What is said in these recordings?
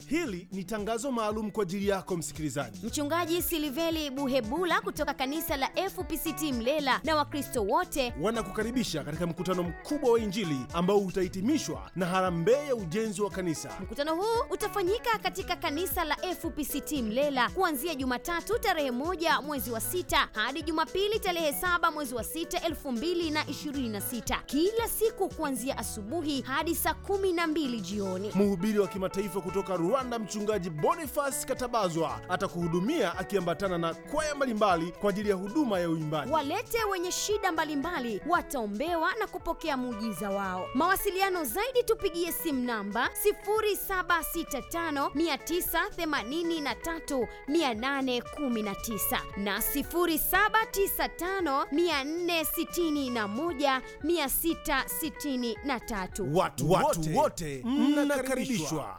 Hili ni tangazo maalum kwa ajili yako msikilizaji. Mchungaji Siliveli Buhebula kutoka kanisa la FPCT Mlela na Wakristo wote Wanakukaribisha katika mkutano mkubwa wa Injili ambao utahitimishwa na harambee ya ujenzi wa kanisa. Mkutano huu utafanyika katika kanisa la FPCT Mlela kuanzia Jumatatu tarehe moja mwezi wa sita hadi Jumapili tarehe saba mwezi wa sita elfu mbili na ishirini na sita kila siku kuanzia asubuhi hadi saa kumi na mbili jioni. Mhubiri wa kimataifa kutoka Rwanda, mchungaji Boniface Katabazwa atakuhudumia akiambatana na kwaya mbalimbali kwa ajili ya huduma ya uimbaji. Walete wenye shida mbalimbali wataombewa na kupokea muujiza wao. Mawasiliano zaidi tupigie simu namba 0765983819 na 0795461663. Watu wote, wote mnakaribishwa.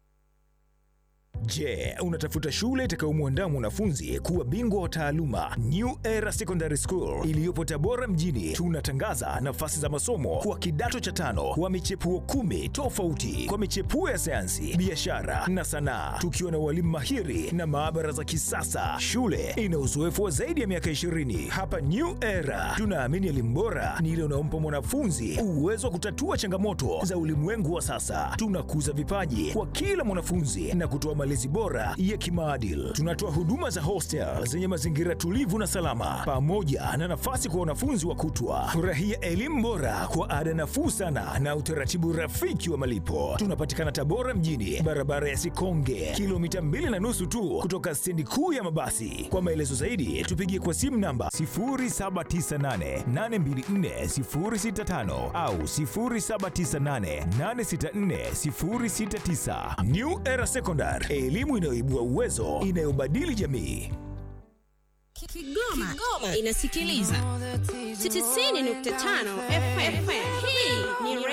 Je, unatafuta shule itakayomwandaa mwanafunzi kuwa bingwa wa taaluma? New Era Secondary School iliyopo Tabora mjini, tunatangaza nafasi za masomo kwa kidato cha tano wa michepuo kumi tofauti kwa michepuo ya sayansi, biashara na sanaa, tukiwa na walimu mahiri na maabara za kisasa. Shule ina uzoefu wa zaidi ya miaka 20. Hapa New Era tunaamini elimu bora ni ile unaompa mwanafunzi uwezo wa kutatua changamoto za ulimwengu wa sasa. Tunakuza vipaji kwa kila mwanafunzi na kutoa malezi bora ya kimaadili. Tunatoa huduma za hostel zenye mazingira tulivu na salama, pamoja na nafasi kwa wanafunzi wa kutwa. Furahia elimu bora kwa ada nafuu sana na utaratibu rafiki wa malipo. Tunapatikana Tabora mjini, barabara ya Sikonge, kilomita mbili na nusu tu kutoka stendi kuu ya mabasi. Kwa maelezo zaidi, tupigie kwa simu namba 0798824065 au 0798864069. New Era Secondary, elimu inayoibua uwezo, inayobadili jamii. Kigoma, Kigoma inasikiliza 95 FM. Hii ni